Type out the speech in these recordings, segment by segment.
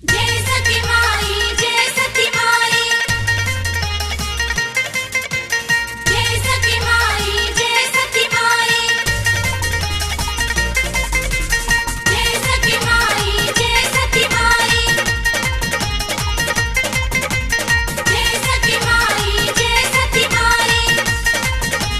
जय सती माई जय सती माई जय सती माई जय सती माई जय सती माई जय सती माई जय सती माई जय सती माई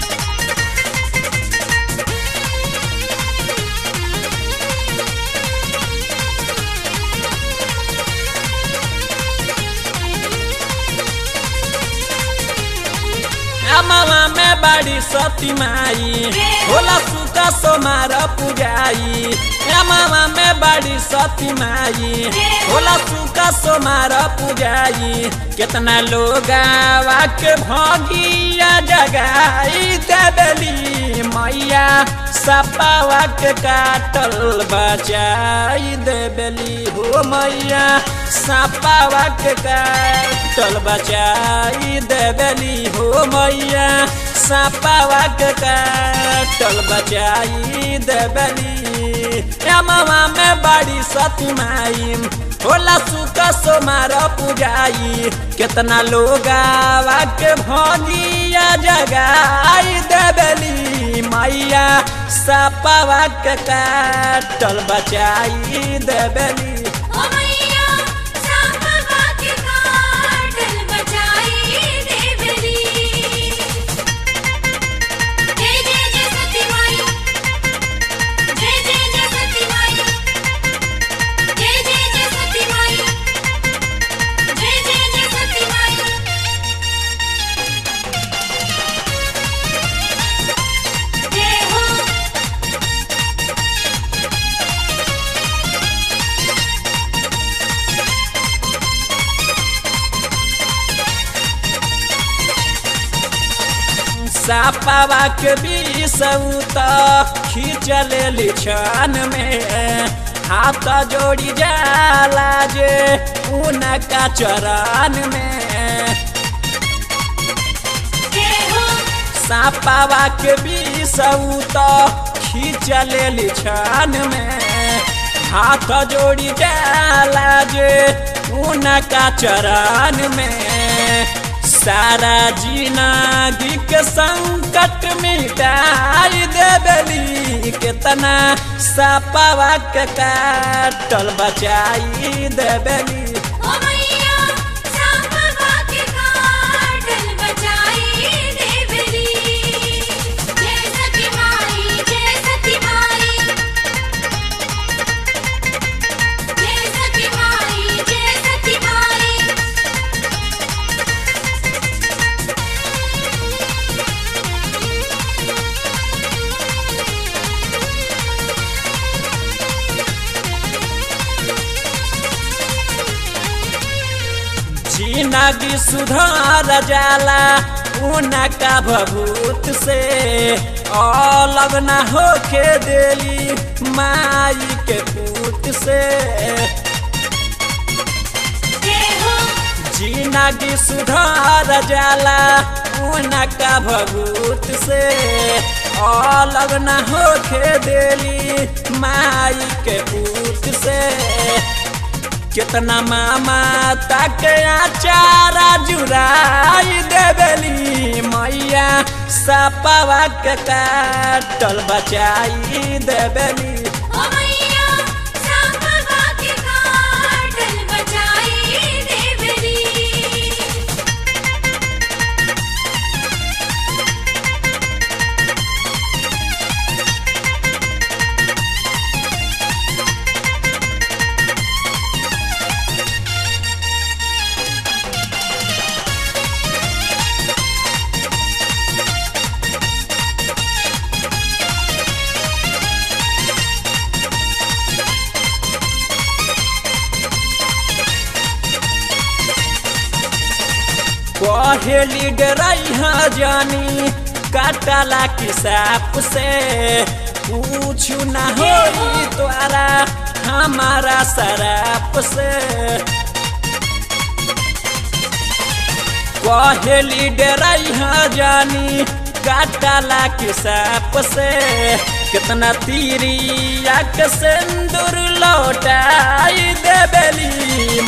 अमवा में बड़ी सती माई होला सुका सोमार पुजाई अमवा में बड़ी सती माई होला सुका सोमार पुजाई कितना लोग आवा के भगिया जगाई देबली मैया सपावा के काटल बचाई देबली हो मैया सपावा के काटल बचाई देबली हो मैया सपावा के काटल बचाई देबली अमवा में बड़ी सती माई होला सुका सोमार पुजाई कितना लोग आवा के भगिया जगाई देबली मैया सपावा के काटल बचाई देबली ओ मैया सापवा के काटल बचाई देवली जय जय जय सती माई जय जय जय सती माई जय जय जय सती माई जय जय जय सती माई जय हो सापावा के बीसौत खींच लेली छान में हाथ जोड़ी जाला जे उनका चरण में जय हो सापावा के बीसौत खींच लेली छान में हाथ जोड़ी जाला जे उनका चरण में सारा जिंदगी के संकट मिटाई देबली कितना सपावा के काटल बचाई देबली ओ मैया सापवा के काटल बचाई देवली जय सती माई जय सती माई जय सती माई जय सती माई जिंदगी सुधार जाला उनका भभूत से अलग न होके देली माई के पूत से जय हो जिंदगी सुधार जाला उनका भभूत से अलग न होके देली माई के पूत से कितना मामा तक आचारा जुराई देबली मैया सपावा के काटल बचाई देबली ओ मैया सापवा के काटल बचाई देवली पहली डरैहा जानी काटला की साप से पूछू ना होई तोरा हमारा शराप से पहली डरैहा जानी काटला की साप से कितना तीरिया के सिंदूर लौटाई देबेली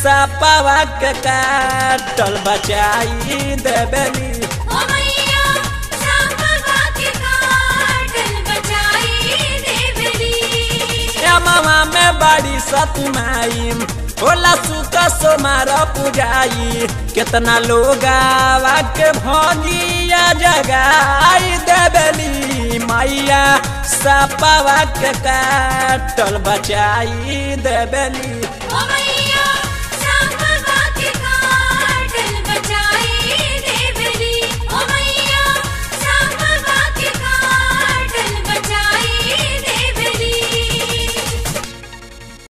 सपावा के काटल बचाई देबेली ओ मैया सापवा के काटल बचाई देवली या मामा में बड़ी सती माई होला सुत सोमार पुजाई केतना लोग आवा के भगिया जगाई देबेली मैया सपावा के काटल बचाई देबेली ओ मैया